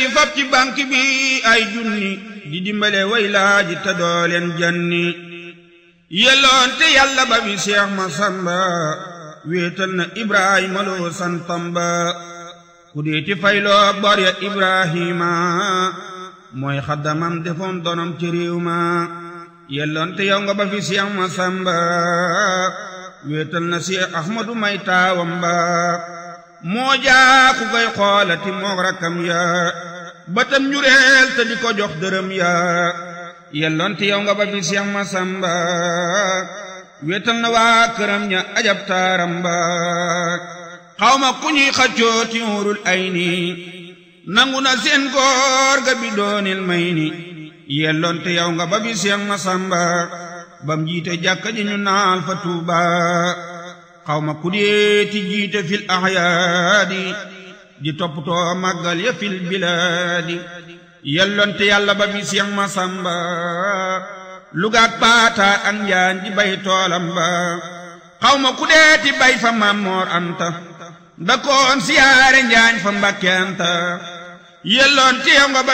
fab ci banque bi ay junni di dimbale way laaji te dooleen janni yelloon te yàlla ba bi Seex Masamba wéetal na Ibrahima loo santam ba ku deeti fayloo bor ya Ibrahima mooy xaddamam defoon donom ci réew ma yelloon te yow nga ba fi Seex Masamba wéetal na Seex Ahmadu may taawam ba moo jaa ku koy xoolati moog rakkam ya batam njureel te di ko jox dërëm ya yelloon te yow nga ba fi Seex Masamba wéetal na waa këram ña ajab taaram ba xawma ku ñuy xaccoo ci wurul ay ni nangu na seen góor ga bi doonil may ni yelloon te yow nga ba fi Seex Masamba bam jiite jàkka ji ñu naal fa Tuuba xawma ku deeti jiite fil ahyaadi di toppatoo màggal ya fil bilaadi yellonte yàlla ba fi Seex Masamba lugaak paata ak njaan di bay toolam ba xawma ku deeti bay fa Mammoor Anta da koon siyaare njaañ fa Mbàkke Anta yellonte yow nga ba